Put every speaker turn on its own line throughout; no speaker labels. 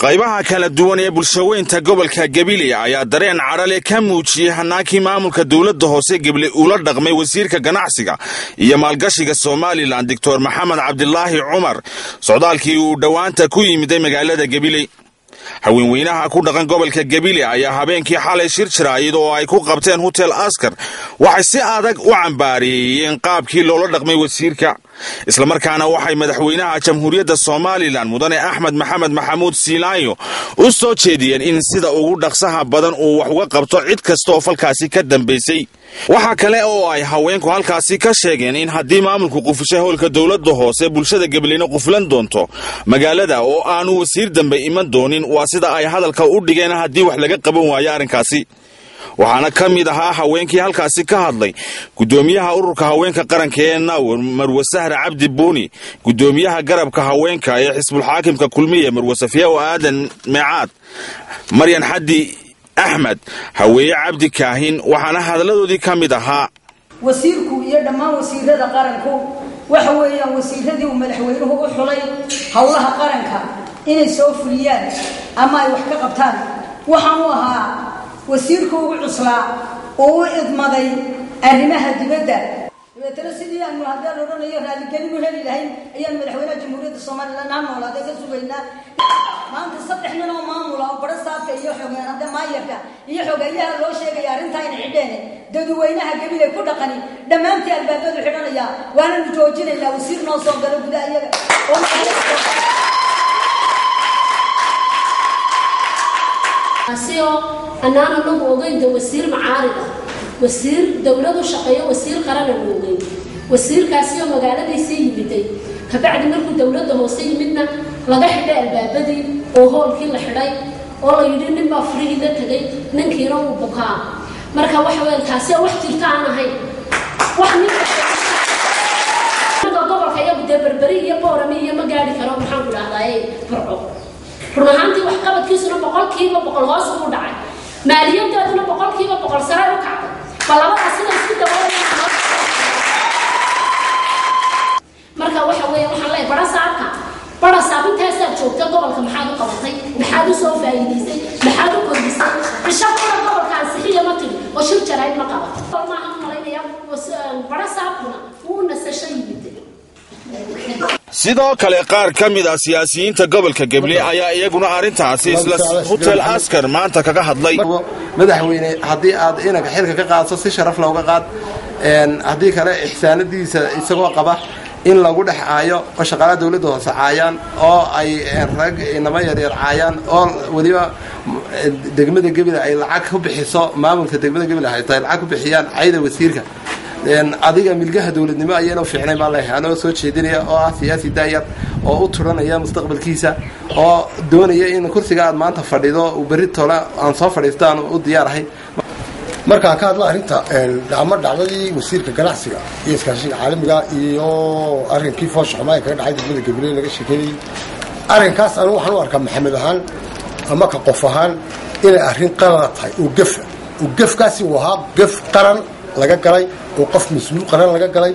qaybaha kala duwan ee bulshaweynta gobolka gabiley ayaa dareen cadhale ka muujiyey hanaankii maamulka dowladda hoose geble ula dhaqmay wasiirka ganacsiga iyo maalgashiga somalilan doctor maxamed cabdilaahi cumar socdaalkii uu dhowaanta ku yimiday magaalada gabiley haweenweynaha ku dhaqan gobolka gabiley ayaa habeenkii xalay shir jiraayid oo ay ku qabteen hotel askar waxay si adag u cambaareeyeen qaabkii loola dhaqmay wasiirka islamarkaana waxay madaxweynaha jamhuuriyadda somalilan mudane axmed maxamed maxamuud siilaanyo u soo jeediyeen in sida ugu dhaqsaha badan uu wax uga qabto cid kasta oo falkaasi ka dambaysay waxaa kale oo ay haweenku halkaasi ka sheegeen in haddii maamulku qufushay howlka dowladda hoose bulshada gabaleyne quflan doonto magaalada oo aanu wasiir dambe iman doonin waa sida ay hadalka u dhigeen haddii wax laga qaban waayo arrinkaasi waxaana ka mid ahaa haweenkii halkaasi ka hadlay gudoomiyaha ururka haweenka qaranka ee naawir marwe sahre cabdi buuni gudoomiyaha garabka haweenka ee xisbulxaakimka kulmiye marwe safiyaw aadan meecaad maryan xaddi axmed haweeye cabdi kaahin waxaana hadaladoodii ka mid ahaa
wasiirku iyo dhammaan wasiirada qaranku waxa weeyaan wasiiradii uu madaxweynuhu u xulay howlaha qaranka inay soo fuliyaan ama ay wax ka qabtaan waxaan u ahaa wasiirku ugu cuslaa oo u idmaday arrimaha dibadda dabeetana sidii aanu haddaan odhanayo raaligelin u heli lahayn ayaan madaxweynaha jamhuuriyadda somalilan ha noolaada ka sugaynaa maanta saddex nin oo maamula oo bara saabka iyo xogeen hadda maayarka iyo xogeeyaha loo sheegaya arrintaa in xidheene dadweynaha gabilay ku dhaqani dhammaantii albaabadu xidhanaya waananu joojinaynaa wasiir noo soo galo gudaha iyaga
oo annaan anagu ogeynta wasiir macaarid ah wasiir dowladu shaqeeyo wasiir qarananu ogeyn wasiirkaasi oo magaaladiisii yimiday kabacdi markuu dowladda hoose yimidna laga xidhay albaabadii oo hoolkii la xidhay oo la yidhi nin baa furihii la tegay ninkiina uu bukaa marka waxa weya taasi wax jirta aan ahayn wax ninka gobolka iyagu dee berberi iyo boorami iyo ma gaari karo maxaan ku dhahdaye burco run ahaantii waxqabadkiisuna boqolkiiba boqol hoos ugu dhacay maaliyadeeduna boqolkiiba boqol sare u kacday ba labada sida isku daboolaya marka waxa weeye waxaan leeyahay bara saabka bara saab intaasaad joogta gobolka maxaad u qabatay maxaad u soo faa'iidaysay maxaad u kordhisay cisho kula gobolka ansixiya ma tiri oo shir jarayd ma qabato maaha malaynaya bara saabkuna wuu nasasho yimid
sidoo kale qaar ka mid ah siyaasiyiinta gobolka gabley ayaa iyaguna arrintaasi isla hotel askar maanta kaga hadlay
madaxweyne haddii aad inanka xilka ka qaadso si sharaf looga qaad haddii kale ixsaanadiisa isagoo qaba in lagu dhex caayo oo shaqaalaha dowladda hoose caayaan oo ay rag inamo yaryar caayaan oo weliba degmada gebile ay lacag ku bixiso maamulka degmada gebile hayto ay lacag ku bixiyaan cayda wasiirka adiga milgaha dowladnimo ayayna fiicnay baa leeyahay anoo soo jeedinaya oo ah siyaasi daayar oo u turanaya mustaqbalkiisa oo doonaya in kursiga aad maanta fadhido berri tole aan soo fadhiisto aan u diyaarahay
markaan ka hadlo arrinta dhacmo dhacdadii wasiirka ganacsiga iyo iskaashiga caalamiga iyo arrinkii foosha xumaa ee kaga dhacay degmada gabiley laga sheekeynayay arrinkaas anigu waxaan u arkaa maxamed ahaan ama ka qof ahaan inay arrin qalada tahay oo gefa oo gefkaasi uu ahaa gef qaran laga galay oo qof mas-uul qaran laga galay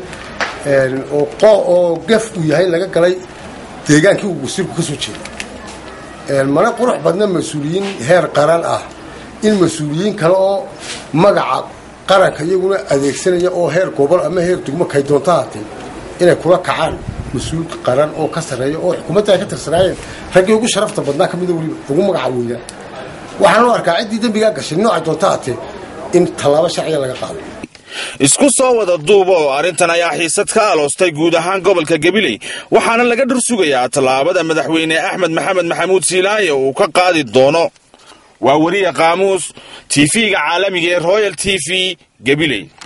oo gef uu yahay laga galay deegaankii uu wasiirku ka soo jeeday mana qurux badna mas-uuliyiin heer qaran ah in mas-uuliyiin kale oo magaca qaranka iyaguna adeegsanaya oo heer gobol ama heer dugmo kay doonto haatee inay kula kacaan mas-uul qaran oo ka sarreeya oo xukuumadda ay ka tirsanaayeen raggii ugu sharafta badnaa ka mida weliba ugu magaca weynaa waxaan u arkaa ciddii dembigaa gashay noocay doonto haatee in tallaabo sharciga laga qaado
isku soo wada duuba oo arrintan ayaa xiisad ka aloostay guud ahaan gobolka gabiley waxaana laga dhur sugayaa tallaabada madaxweyne axmed maxamed maxamuud siilaaye uu ka qaadi doono waa weriya qaamuus tv-ga caalamiga ee royal t v gabiley